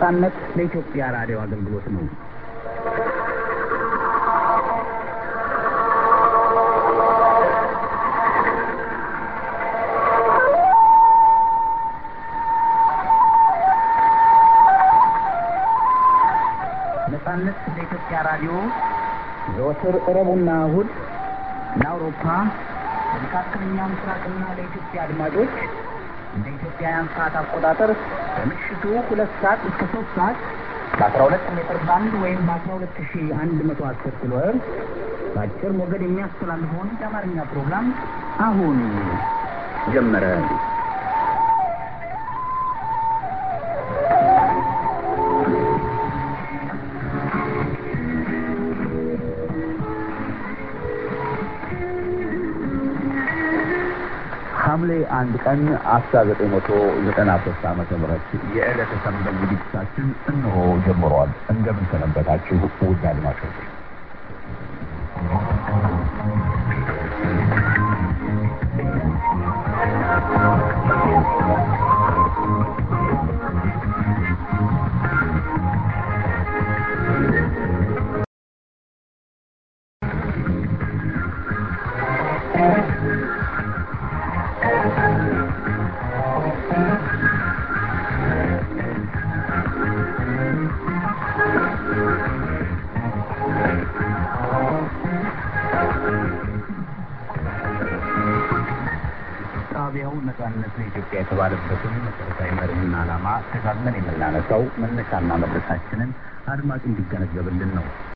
ነጻነት ለኢትዮጵያ ራዲዮ አገልግሎት ነው። ነጻነት ለኢትዮጵያ ራዲዮ ዘወትር ረቡዕና እሁድ ለአውሮፓ ለመካከለኛው ምስራቅና ለኢትዮጵያ አድማጮች እንደ ኢትዮጵያውያን ሰዓት አቆጣጠር ከምሽቱ ሁለት ሰዓት እስከ ሶስት ሰዓት በአስራ ሁለት ሜትር ባንድ ወይም በአስራ ሁለት ሺ አንድ መቶ አስር ኪሎ ሄርዝ በአጭር ሞገድ የሚያስተላልፈውን የአማርኛ ፕሮግራም አሁን ጀመረ። ሐምሌ አንድ ቀን አስራ ዘጠኝ መቶ ዘጠና ሶስት ዓመተ ምህረት የዕለተ ሰንበት ዝግጅታችን እነሆ ጀምሯል። እንደምን ሰነበታችሁ ውድ አድማጮች? ጣቢያው ነጻነት ለኢትዮጵያ የተባለበትን መሰረታዊ መርህና ዓላማ ደጋግመን የምናነሳው መነሻና መድረሳችንን አድማጭ እንዲገነዘብልን ነው።